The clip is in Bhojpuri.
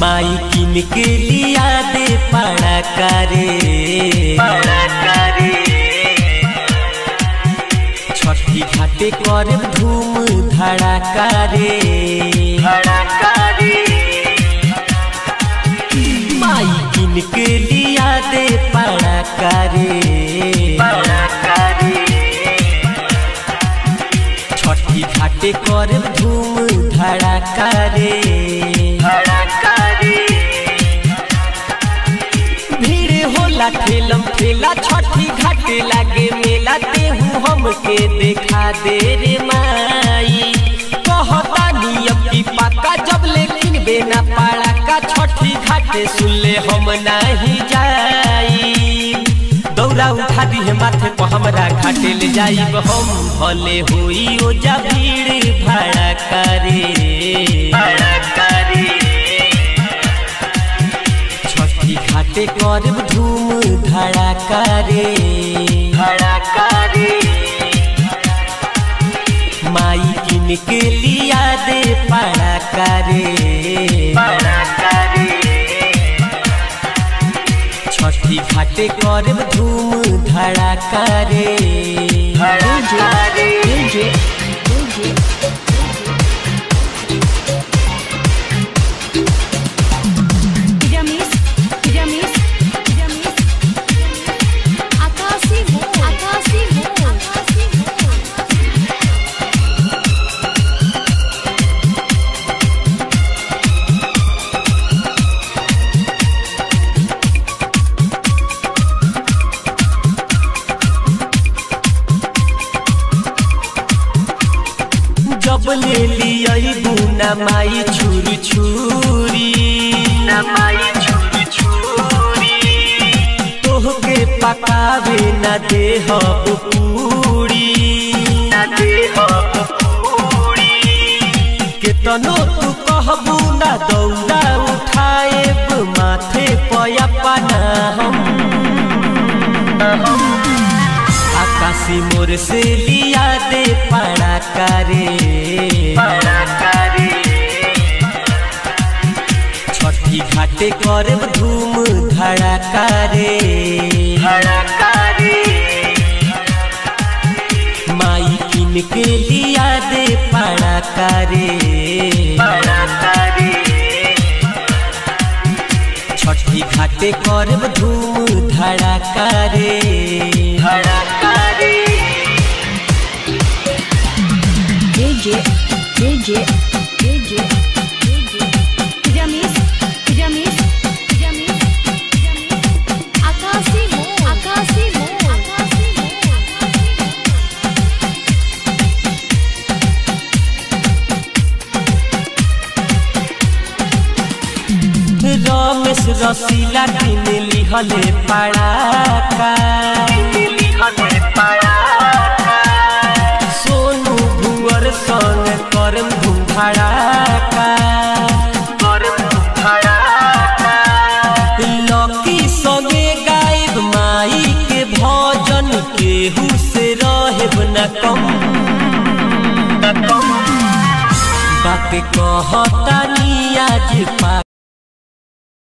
माई किन के लिया दे पड़ा करे छठी घाटे कर धूम धड़ाका रे माई किन के लिया दे पड़ा करे छठी घाटे कर धूम धड़ाका रे भीड़ होला ठेलम ठेला छठी घाटे लागे मेला देहू हमके देखा दे रे माई कहता नियम की पक्का जब लेकिन बेना पाड़ा का छठी घाटे सुनले हम नहीं जाई दौरा उठा दी है माथे पर हमरा घाटे ले जाइब हम भले होई ओ जा भीड़ भाड़ा करे छठी घाटे करब धूम धड़ाका रे माई किन के लिया दे पड़ा करे छठी घाटे करब धूम धड़ाका रे DJ, DJ, Piramis, piramis, piramis. Akasi mo, akasi mo, akasi mo. जब ले लिया बुना माई छुरी छुरी तोहके पकावे न दे पूरी केतनो तू कहबू ना दौड़ा उठाएब माथे पयपना हम आकाशी मोर से लिया दे पड़ा करे छठी घाटे करब धूम धड़ाका रे माई किन के लिया दे पड़ा करे छठी घाटे करब धूम धड़ाका रे DJ, DJ, DJ, DJ. Piramis, piramis, piramis, piramis. Akasi mo, akasi mo, akasi mo, akasi mo. Ramesh रसीला किन लिहले पड़ाका सोनू भुअर संग करम धूम धड़ाका लकी संगे गायब माई के भजन केहू से रहब न कम बात कहतानी आज पा